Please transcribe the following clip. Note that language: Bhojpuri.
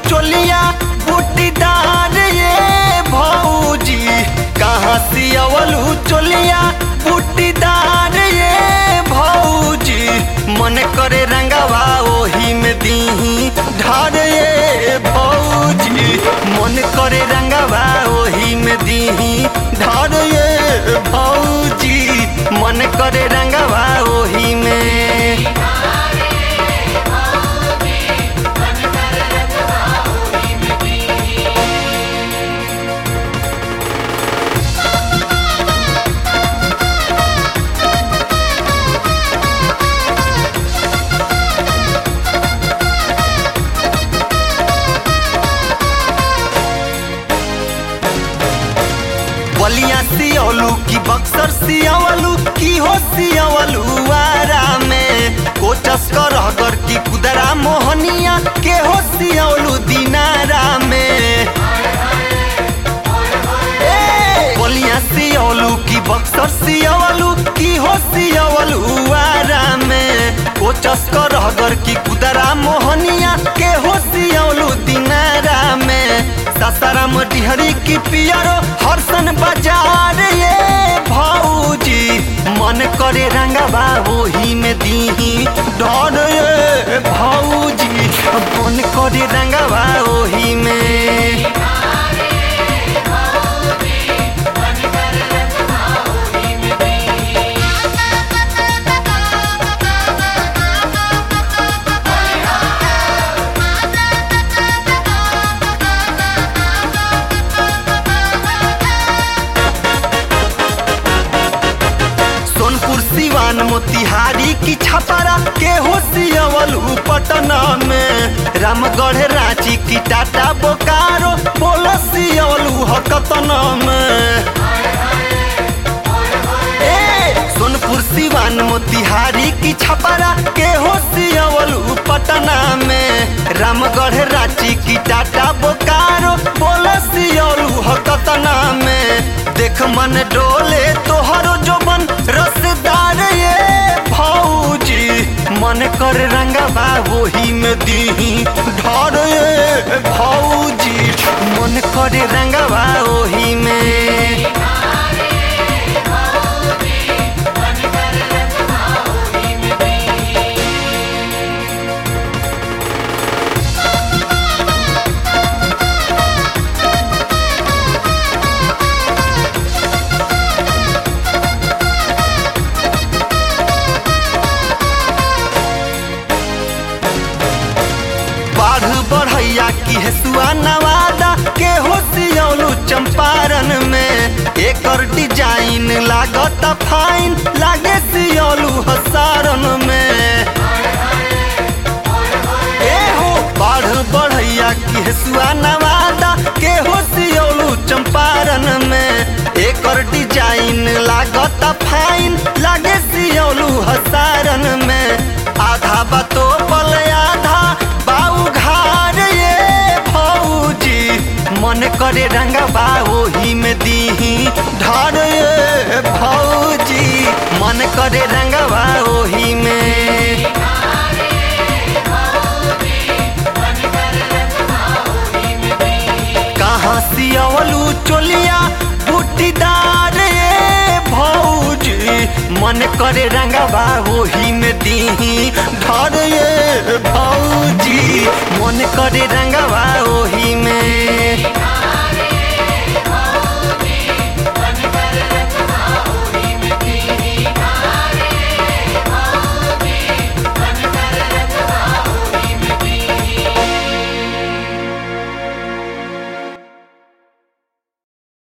चोलिया बूटीदार ये भौजी कहाँ सियवलू चोलिया बूटीदार ये भौजी मन करे रंगवा ओही में दीही ढार ये भौजी मन करे रंगवा ओही में दीही ढार ये भौजी मन करे रंगवा ओही में बलिया सियवलू की बक्सर सियवलू की हो सियवलू आरा में कोचस करहगर की कुदरा मोहनिया के हो सियवलू दिनारा में ए, बलिया सियवलू की बक्सर सियवलू की हो सियवलू आरा में कोचस करहगर की कुदरा मोहनिया के हो सियवलू दिनारा में सासाराम डिहरी की पियरो हरसन बाजार ये भौजी मन करे रंगवा ओही में दीही डर ये भौजी मन करे रंगवा ओही में सोनपुर सिवान मोतिहारी की छपरा के हो सियवलू पटना में रामगढ़ रांची की टाटा बोकारो बोलो सियवलू हकतना में ए, सोनपुर सिवान मोतिहारी की छपरा के हो सियवलू पटना में रामगढ़ रांची की टाटा बोकारो बोलो सियवलू हकतना में देख मन डोले तोहरो जोबन रसदार ये भौजी मन कर रंगवा वही में दीही ढर ये भौजी मन कर रंगवा वही में बाढ़ बढ़ैया की हेसुआ नवादा के हो सियौलू चंपारण में एकर डिजाइन लागत फाइन लागे सियौलू हसारन में ए हो बाढ़ बढ़ैया की हेसुआ नवादा के हो सियौलू चंपारण में एकर डिजाइन लागत फाइन लागे सियौलू हसारन में आधा बतो पल आधा बाऊ घार ये भौजी मन करे रंगवा ओही में दीही ढार ये भौजी मन करे रंगवा ओही में कहाँ सियवलू चोलिया बूटीदार ये भौजी मन करे रंगवा ओही में दीही ढर ये भौजी मन करे रंगवा